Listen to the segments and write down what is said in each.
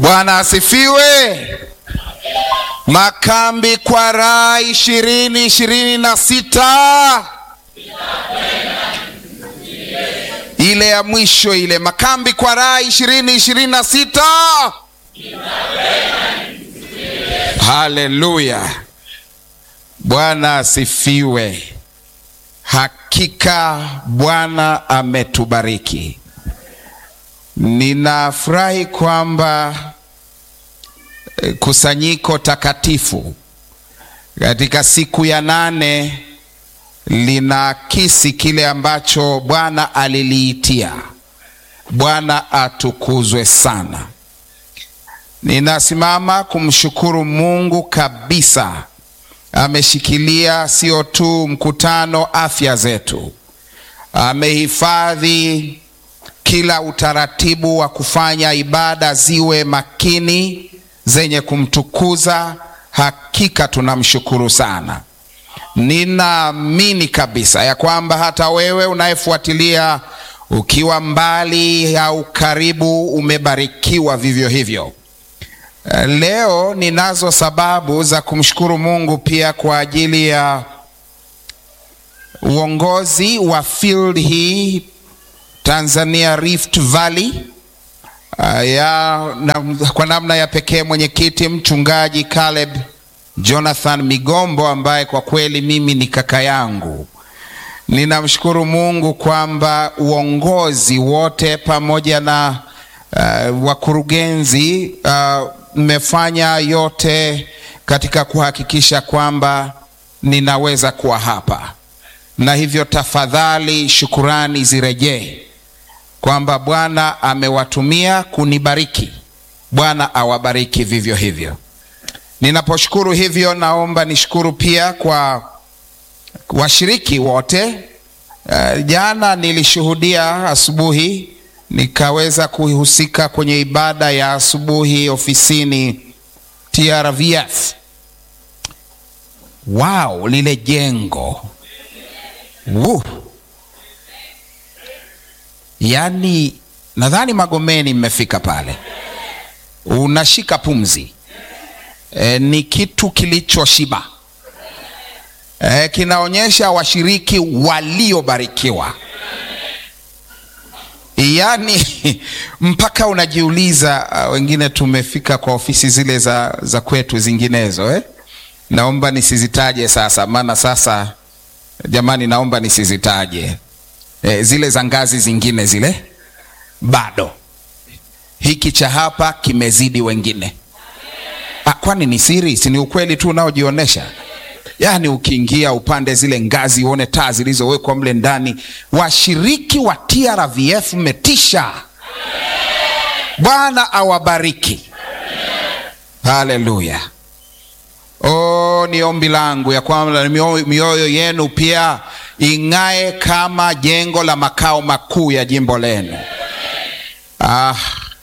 Bwana asifiwe. Makambi kwa raha ishirini ishirini na sita ile ya mwisho ile, makambi kwa raha ishirini ishirini na sita. Haleluya, Bwana asifiwe. Hakika Bwana ametubariki. Ninafurahi kwamba eh, kusanyiko takatifu katika siku ya nane linaakisi kile ambacho Bwana aliliitia. Bwana atukuzwe sana. Ninasimama kumshukuru Mungu kabisa, ameshikilia sio tu mkutano, afya zetu, amehifadhi kila utaratibu wa kufanya ibada ziwe makini zenye kumtukuza. Hakika tunamshukuru sana. Ninaamini kabisa ya kwamba hata wewe unayefuatilia ukiwa mbali au karibu, umebarikiwa vivyo hivyo. Eh, Leo ninazo sababu za kumshukuru Mungu pia kwa ajili ya uongozi wa field hii Tanzania Rift Valley. Uh, ya, na, kwa namna ya pekee mwenyekiti mchungaji Caleb Jonathan Migombo ambaye kwa kweli mimi ni kaka yangu. Ninamshukuru Mungu kwamba uongozi wote pamoja na uh, wakurugenzi mmefanya yote katika kuhakikisha kwamba ninaweza kuwa hapa, na hivyo tafadhali shukurani zirejee kwamba Bwana amewatumia kunibariki. Bwana awabariki vivyo hivyo. Ninaposhukuru hivyo, naomba nishukuru pia kwa washiriki wote. Uh, jana nilishuhudia asubuhi, nikaweza kuhusika kwenye ibada ya asubuhi ofisini TRVF. Wow, lile jengo Woo. Yaani nadhani Magomeni mmefika pale, unashika pumzi e, ni kitu kilichoshiba e, kinaonyesha washiriki waliobarikiwa. Yaani mpaka unajiuliza uh, wengine tumefika kwa ofisi zile za, za kwetu zinginezo eh? Naomba nisizitaje sasa, maana sasa jamani, naomba nisizitaje E, zile za ngazi zingine zile bado. Hiki cha hapa kimezidi wengine. Ah, kwani ni siri? Si ni ukweli tu unaojionyesha? Yaani ukiingia upande zile ngazi uone taa zilizowekwa mle ndani. Washiriki wa TRVF mmetisha. Bwana awabariki. Haleluya. Oh, ni ombi langu ya kwamba mioyo, mioyo yenu pia ing'ae kama jengo la makao makuu ya jimbo lenu. Ah.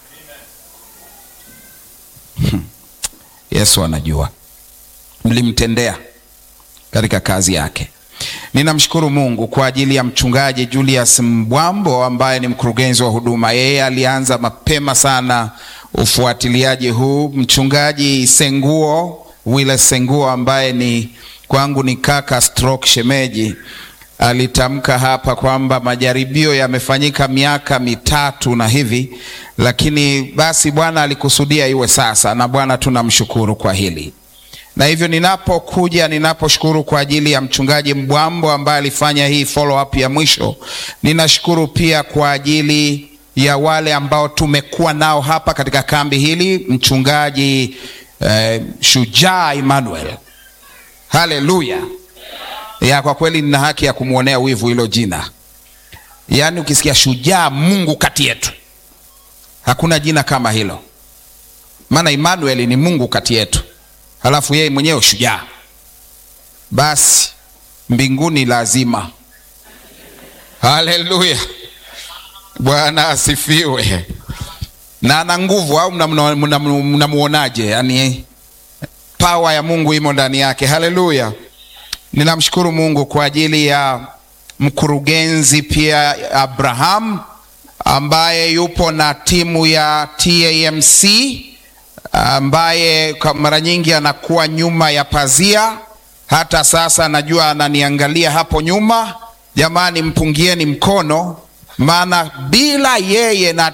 Hmm. Yesu anajua mlimtendea katika kazi yake. Ninamshukuru Mungu kwa ajili ya mchungaji Julius Mbwambo ambaye ni mkurugenzi wa huduma. Yeye alianza mapema sana ufuatiliaji huu. Mchungaji Senguo Wile Senguo ambaye ni kwangu ni kaka stroke shemeji alitamka hapa kwamba majaribio yamefanyika miaka mitatu na hivi, lakini basi Bwana alikusudia iwe sasa, na Bwana tunamshukuru kwa hili. Na hivyo ninapokuja, ninaposhukuru kwa ajili ya mchungaji Mbwambo ambaye alifanya hii follow up ya mwisho, ninashukuru pia kwa ajili ya wale ambao tumekuwa nao hapa katika kambi hili, mchungaji eh, Shujaa Emmanuel. Haleluya! ya kwa kweli nina haki ya kumwonea wivu hilo jina. Yaani ukisikia shujaa Mungu kati yetu, hakuna jina kama hilo, maana Emmanuel ni Mungu kati yetu, halafu yeye mwenyewe shujaa, basi mbinguni lazima. Haleluya, Bwana asifiwe. Na ana nguvu au mnamuonaje? Yaani pawa ya Mungu imo ndani yake. Haleluya. Ninamshukuru Mungu kwa ajili ya mkurugenzi pia Abraham ambaye yupo na timu ya TAMC ambaye kwa mara nyingi anakuwa nyuma ya pazia. Hata sasa najua ananiangalia hapo nyuma. Jamani, mpungieni mkono, maana bila yeye na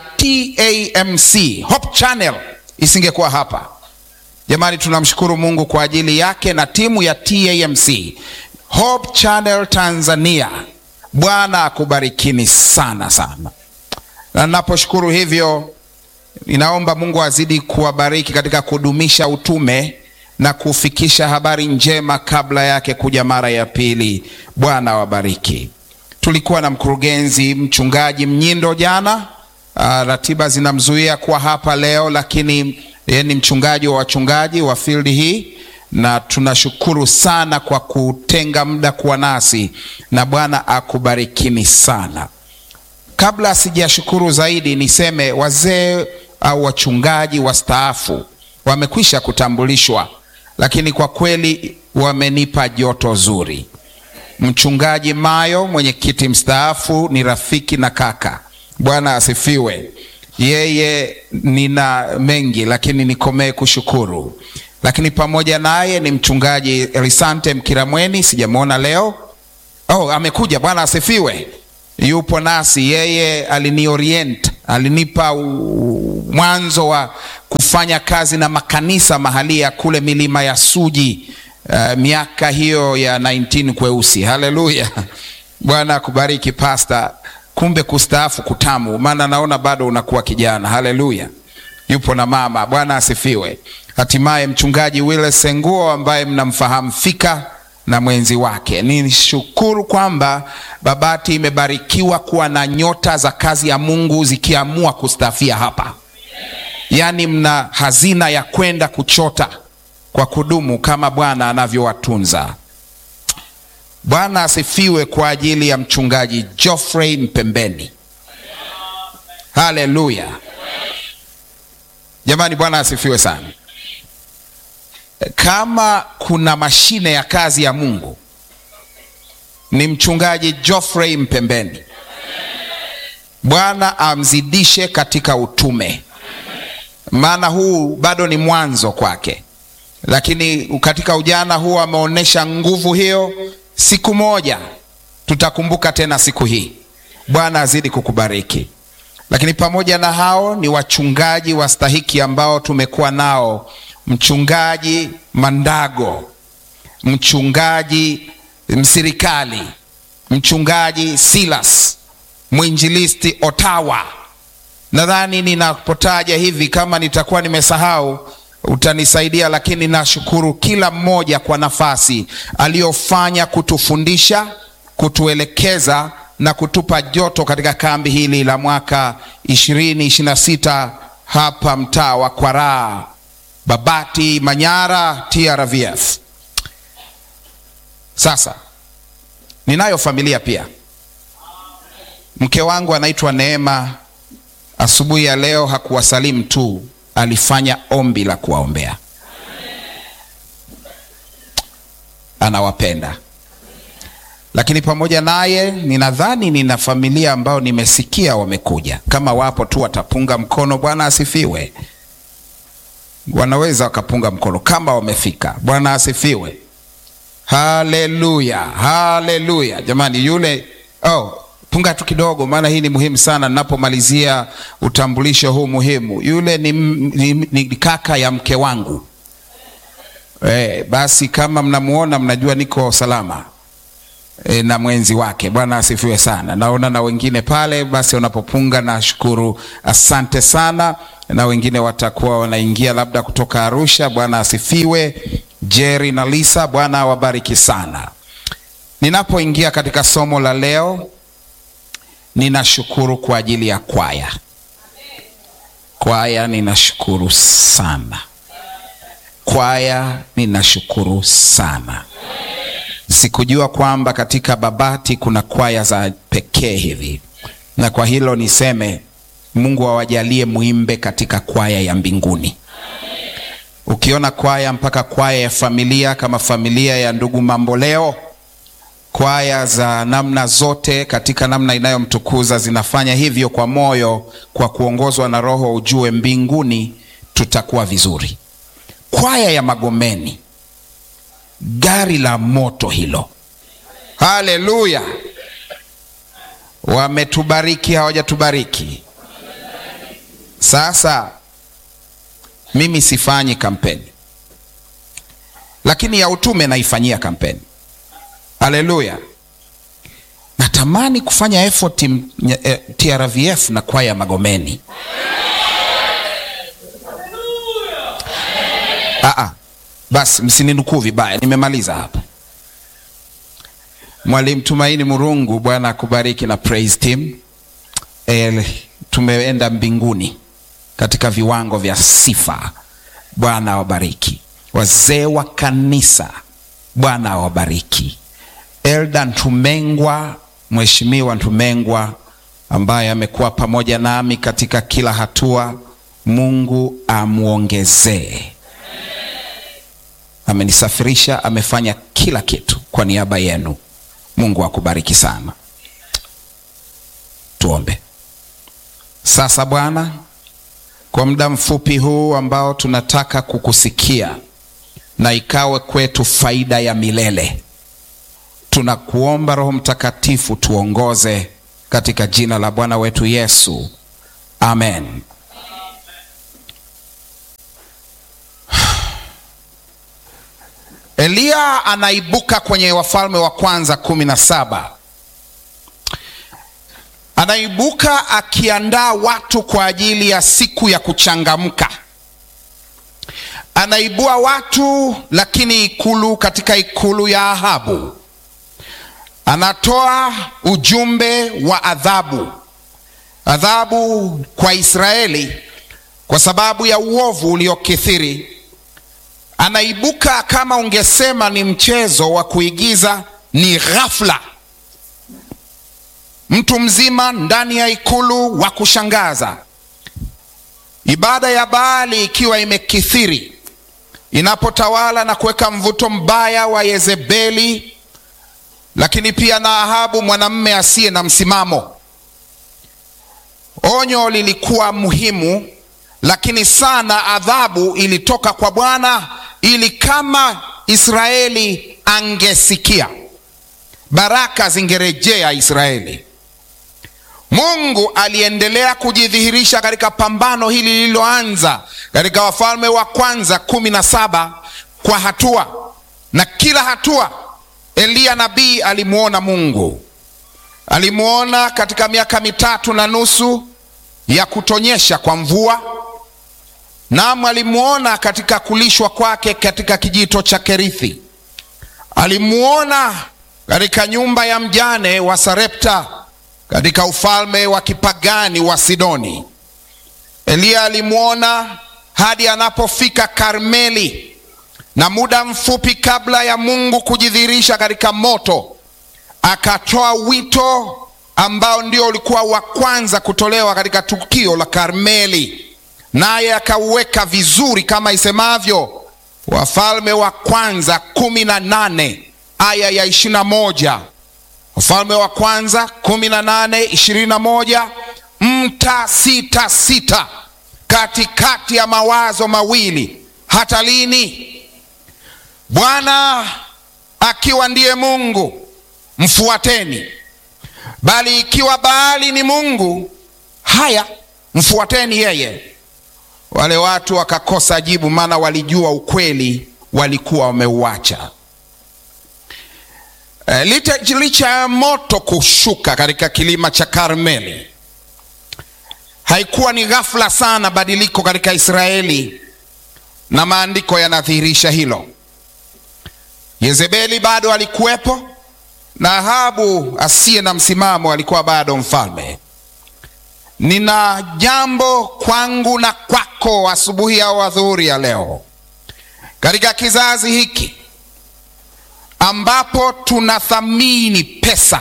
TAMC Hope Channel isingekuwa hapa. Jamani, tunamshukuru Mungu kwa ajili yake na timu ya TAMC Hope Channel Tanzania. Bwana akubarikini sana sana, na naposhukuru hivyo, ninaomba Mungu azidi kuwabariki katika kudumisha utume na kufikisha habari njema kabla yake kuja mara ya pili. Bwana awabariki. Tulikuwa na mkurugenzi mchungaji Mnyindo jana. Uh, ratiba zinamzuia kuwa hapa leo, lakini yeye ni mchungaji wa wachungaji wa field hii, na tunashukuru sana kwa kutenga muda kuwa nasi, na Bwana akubarikini sana. Kabla sijashukuru zaidi, niseme wazee au wachungaji wastaafu wamekwisha kutambulishwa, lakini kwa kweli wamenipa joto zuri. Mchungaji Mayo, mwenyekiti mstaafu, ni rafiki na kaka. Bwana asifiwe. Yeye nina mengi, lakini nikomee kushukuru. Lakini pamoja naye ni mchungaji Elisante Mkiramweni, sijamwona leo. Oh, amekuja. Bwana asifiwe, yupo nasi. Yeye aliniorient, alinipa mwanzo wa kufanya kazi na makanisa mahali ya kule milima ya Suji. Uh, miaka hiyo ya 19 kweusi. Haleluya, Bwana akubariki pasta. Kumbe kustaafu kutamu, maana naona bado unakuwa kijana. Haleluya, yupo na mama. Bwana asifiwe. Hatimaye mchungaji Wile Senguo ambaye mnamfahamu fika na mwenzi wake. Nishukuru kwamba Babati imebarikiwa kuwa na nyota za kazi ya Mungu zikiamua kustaafia hapa, yaani mna hazina ya kwenda kuchota kwa kudumu kama Bwana anavyowatunza. Bwana asifiwe kwa ajili ya mchungaji Geoffrey Mpembeni. Haleluya jamani, Bwana asifiwe sana. Kama kuna mashine ya kazi ya Mungu ni mchungaji Geoffrey Mpembeni. Bwana amzidishe katika utume, maana huu bado ni mwanzo kwake lakini katika ujana huu ameonyesha nguvu hiyo. Siku moja tutakumbuka tena siku hii. Bwana azidi kukubariki. Lakini pamoja na hao ni wachungaji wastahiki ambao tumekuwa nao, mchungaji Mandago, mchungaji Msirikali, mchungaji Silas, mwinjilisti Otawa. Nadhani ninapotaja hivi, kama nitakuwa nimesahau utanisaidia, lakini nashukuru kila mmoja kwa nafasi aliyofanya kutufundisha, kutuelekeza na kutupa joto katika kambi hili la mwaka 2026 hapa mtaa wa Kwaraa, Babati, Manyara, TRVF. Sasa ninayo familia pia. Mke wangu anaitwa Neema. Asubuhi ya leo hakuwasalimu tu alifanya ombi la kuwaombea. Anawapenda. Lakini pamoja naye, ninadhani nina familia ambao nimesikia wamekuja. Kama wapo tu watapunga mkono. Bwana asifiwe. Wanaweza wakapunga mkono kama wamefika. Bwana asifiwe. Haleluya, haleluya. Jamani, yule oh, punga tu kidogo, maana hii ni muhimu sana ninapomalizia utambulisho huu muhimu. Yule ni, ni, ni kaka ya mke wangu e, basi kama mnamuona mnajua niko salama e, na mwenzi wake. Bwana asifiwe sana. Naona na wengine pale, basi wanapopunga nashukuru, asante sana. Na wengine watakuwa wanaingia labda kutoka Arusha. Bwana asifiwe. Jerry na Lisa, Bwana awabariki sana. Ninapoingia katika somo la leo ninashukuru kwa ajili ya kwaya. Kwaya ninashukuru sana, kwaya ninashukuru sana. Sikujua kwamba katika Babati kuna kwaya za pekee hivi, na kwa hilo niseme Mungu awajalie muimbe katika kwaya ya mbinguni. Ukiona kwaya mpaka kwaya ya familia kama familia ya ndugu Mamboleo kwaya za namna zote katika namna inayomtukuza zinafanya hivyo kwa moyo, kwa kuongozwa na Roho. Ujue mbinguni tutakuwa vizuri. Kwaya ya Magomeni, gari la moto hilo, haleluya! Wametubariki, hawajatubariki? Sasa mimi sifanyi kampeni, lakini ya utume naifanyia kampeni. Haleluya! Natamani kufanya effort TRVF na kwaya ya Magomeni. Aa, basi msininukuu vibaya, nimemaliza hapa. Mwalimu Tumaini Murungu, Bwana akubariki na praise team. E, tumeenda mbinguni katika viwango vya sifa. Bwana awabariki wazee wa kanisa, Bwana awabariki. Elda Ntumengwa, Mheshimiwa Ntumengwa ambaye amekuwa pamoja nami katika kila hatua, Mungu amwongezee. Amenisafirisha, amefanya kila kitu kwa niaba yenu. Mungu akubariki sana. Tuombe sasa. Bwana, kwa muda mfupi huu ambao tunataka kukusikia na ikawe kwetu faida ya milele, tunakuomba Roho Mtakatifu tuongoze katika jina la Bwana wetu Yesu, amen. Eliya anaibuka kwenye Wafalme wa Kwanza kumi na saba. Anaibuka akiandaa watu kwa ajili ya siku ya kuchangamka. Anaibua watu lakini ikulu, katika ikulu ya Ahabu anatoa ujumbe wa adhabu, adhabu kwa Israeli kwa sababu ya uovu uliokithiri. Anaibuka kama ungesema ni mchezo wa kuigiza, ni ghafla, mtu mzima ndani ya ikulu wa kushangaza. Ibada ya Baali ikiwa imekithiri, inapotawala na kuweka mvuto mbaya wa Yezebeli, lakini pia na Ahabu mwanamme asiye na msimamo. Onyo lilikuwa muhimu, lakini sana adhabu ilitoka kwa Bwana ili kama Israeli angesikia, baraka zingerejea Israeli. Mungu aliendelea kujidhihirisha katika pambano hili lililoanza katika Wafalme wa Kwanza kumi na saba kwa hatua, na kila hatua Eliya nabii alimwona Mungu. Alimwona katika miaka mitatu na nusu ya kutonyesha kwa mvua Naam, alimwona katika kulishwa kwake katika kijito cha Kerithi. Alimwona katika nyumba ya mjane wa Sarepta katika ufalme wa kipagani wa Sidoni. Eliya alimwona hadi anapofika Karmeli, na muda mfupi kabla ya Mungu kujidhihirisha katika moto, akatoa wito ambao ndio ulikuwa wa kwanza kutolewa katika tukio la Karmeli naye akauweka vizuri kama isemavyo Wafalme wa Kwanza kumi na nane aya ya ishirini na moja Wafalme wa Kwanza kumi na nane ishirini na moja mtasita sita katikati ya mawazo mawili, hata lini? Bwana akiwa ndiye Mungu mfuateni, bali ikiwa Baali ni Mungu, haya mfuateni yeye. Wale watu wakakosa jibu, maana walijua ukweli, walikuwa wameuacha. E, licha ya moto kushuka katika kilima cha Karmeli, haikuwa ni ghafla sana badiliko katika Israeli, na maandiko yanadhihirisha hilo. Yezebeli bado alikuwepo na Ahabu asiye na msimamo alikuwa bado mfalme. Nina jambo kwangu na kwako asubuhi au adhuhuri ya leo, katika kizazi hiki ambapo tunathamini pesa,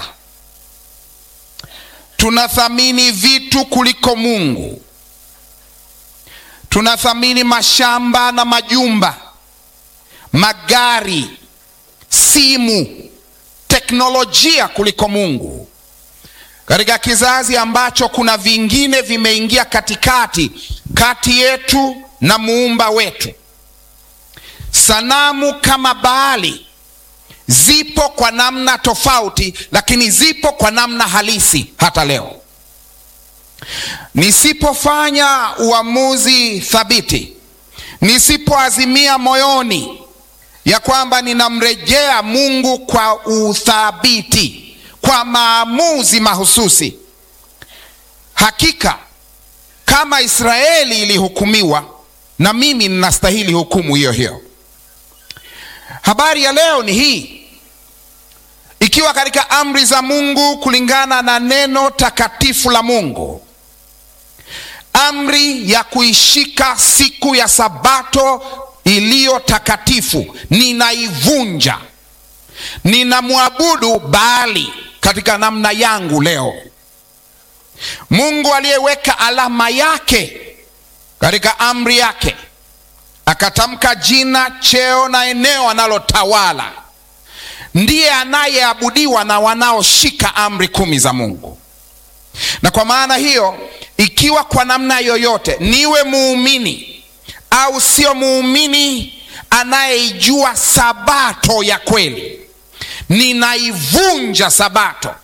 tunathamini vitu kuliko Mungu, tunathamini mashamba na majumba, magari, simu, teknolojia kuliko Mungu. katika kizazi ambacho kuna vingine vimeingia katikati kati yetu na muumba wetu. Sanamu kama Baali zipo kwa namna tofauti, lakini zipo kwa namna halisi hata leo. Nisipofanya uamuzi thabiti, nisipoazimia moyoni ya kwamba ninamrejea Mungu kwa uthabiti, kwa maamuzi mahususi, hakika kama Israeli ilihukumiwa, na mimi ninastahili hukumu hiyo hiyo. Habari ya leo ni hii, ikiwa katika amri za Mungu kulingana na neno takatifu la Mungu, amri ya kuishika siku ya Sabato iliyo takatifu ninaivunja, ninamwabudu Baali katika namna yangu leo. Mungu aliyeweka alama yake katika amri yake, akatamka jina, cheo na eneo analotawala, ndiye anayeabudiwa na wanaoshika amri kumi za Mungu. Na kwa maana hiyo, ikiwa kwa namna yoyote niwe muumini au sio muumini anayeijua sabato ya kweli, ninaivunja sabato,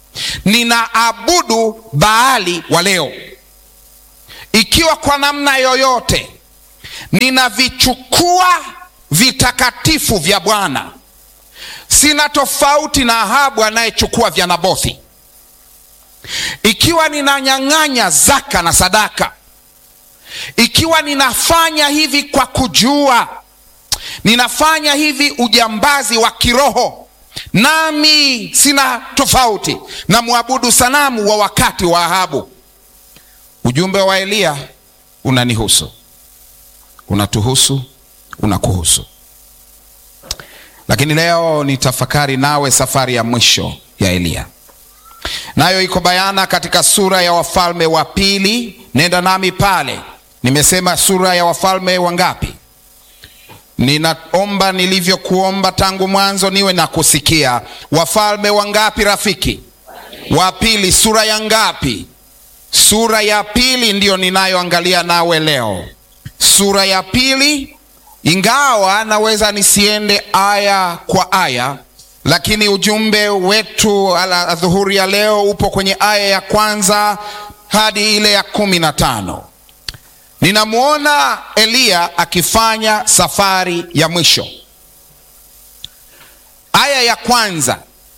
ninaabudu Baali wa leo. Ikiwa kwa namna yoyote ninavichukua vitakatifu vya Bwana, sina tofauti na Ahabu anayechukua vya Nabothi. Ikiwa ninanyang'anya zaka na sadaka ikiwa ninafanya hivi kwa kujua, ninafanya hivi ujambazi wa kiroho, nami sina tofauti na mwabudu sanamu wa wakati wa Ahabu. Ujumbe wa Eliya unanihusu, unatuhusu, unakuhusu. Lakini leo nitafakari nawe safari ya mwisho ya Eliya, nayo iko bayana katika sura ya Wafalme wa Pili. Nenda nami pale Nimesema sura ya Wafalme wangapi? Ninaomba nilivyokuomba tangu mwanzo niwe na kusikia. Wafalme wangapi rafiki? Wa pili. Sura ya ngapi? Sura ya pili ndiyo ninayoangalia nawe leo, sura ya pili. Ingawa naweza nisiende aya kwa aya, lakini ujumbe wetu adhuhuri ya leo upo kwenye aya ya kwanza hadi ile ya kumi na tano. Ninamwona Eliya akifanya safari ya mwisho. Aya ya kwanza,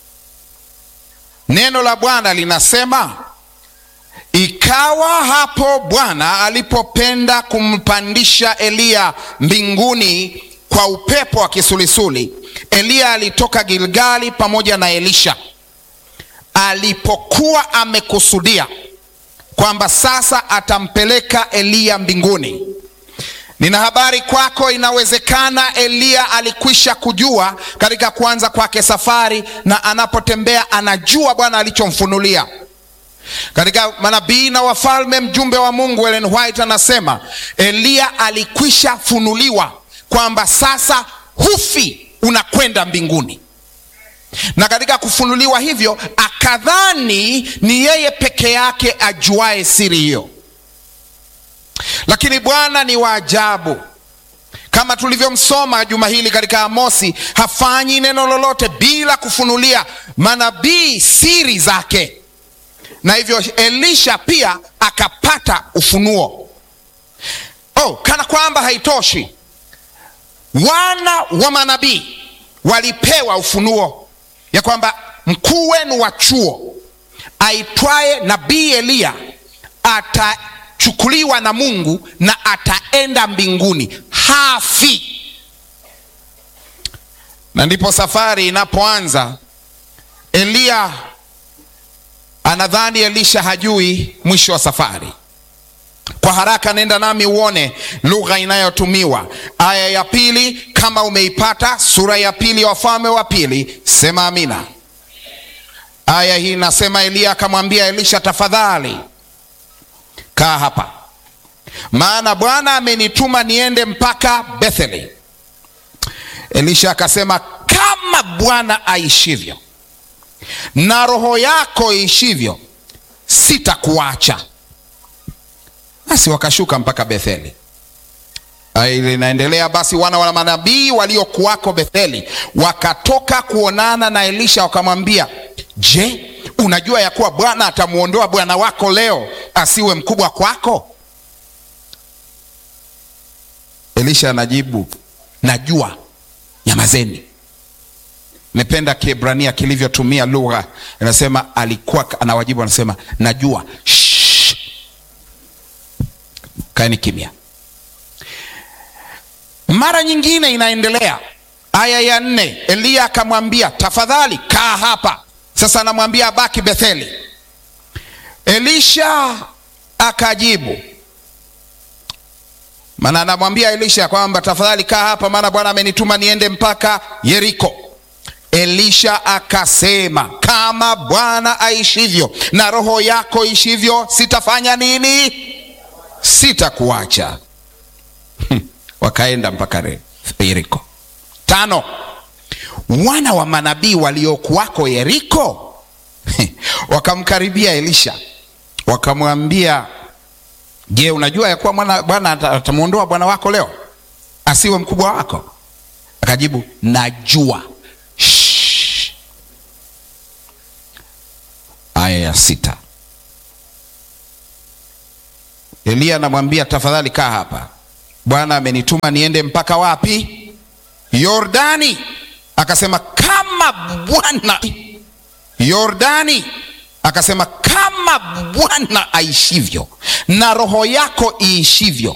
neno la Bwana linasema, ikawa hapo Bwana alipopenda kumpandisha Eliya mbinguni kwa upepo wa kisulisuli, Eliya alitoka Gilgali pamoja na Elisha, alipokuwa amekusudia kwamba sasa atampeleka Eliya mbinguni. Nina habari kwako, inawezekana Eliya alikwisha kujua katika kuanza kwake safari, na anapotembea anajua Bwana alichomfunulia. Katika Manabii na Wafalme, mjumbe wa Mungu Ellen White anasema Eliya alikwisha funuliwa kwamba sasa hufi, unakwenda mbinguni na katika kufunuliwa hivyo akadhani ni yeye peke yake ajuae siri hiyo, lakini Bwana ni wa ajabu. Kama tulivyomsoma juma hili katika Amosi, hafanyi neno lolote bila kufunulia manabii siri zake, na hivyo Elisha pia akapata ufunuo. Oh, kana kwamba haitoshi, wana wa manabii walipewa ufunuo ya kwamba mkuu wenu wa chuo aitwaye nabii Eliya atachukuliwa na Mungu na ataenda mbinguni, hafi. Na ndipo safari inapoanza. Eliya anadhani Elisha hajui mwisho wa safari. Kwa haraka nenda nami uone lugha inayotumiwa aya ya pili. Kama umeipata sura ya pili ya Wafalme wa Pili, sema amina. Aya hii nasema, Eliya akamwambia Elisha, tafadhali kaa hapa, maana Bwana amenituma niende mpaka Betheli. Elisha akasema, kama Bwana aishivyo na roho yako iishivyo, sitakuacha. Basi wakashuka mpaka Betheli. Ile inaendelea basi, wana wa manabii waliokuwako Betheli wakatoka kuonana na Elisha, wakamwambia, je, unajua ya kuwa Bwana atamwondoa bwana wako leo asiwe mkubwa kwako? Elisha anajibu, najua, nyamazeni. Nimependa Kiebrania kilivyotumia lugha, inasema alikuwa anawajibu, anasema najua, shh, kaeni kimya. Mara nyingine inaendelea, aya ya nne, Eliya akamwambia tafadhali kaa hapa. Sasa anamwambia abaki Betheli. Elisha akajibu, maana anamwambia Elisha kwamba tafadhali kaa hapa, maana Bwana amenituma niende mpaka Yeriko. Elisha akasema, kama Bwana aishivyo na roho yako ishivyo, sitafanya nini? Sitakuacha. Wakaenda mpaka Yeriko. Tano, wana wa manabii waliokuwako Yeriko wakamkaribia Elisha wakamwambia, je, unajua ya kuwa Bwana atamwondoa bwana wako leo asiwe mkubwa wako? Akajibu, najua. Shh. Aya ya sita, Eliya anamwambia tafadhali kaa hapa Bwana amenituma niende mpaka wapi? Yordani. Akasema kama Bwana Yordani. Akasema kama Bwana aishivyo na roho yako iishivyo,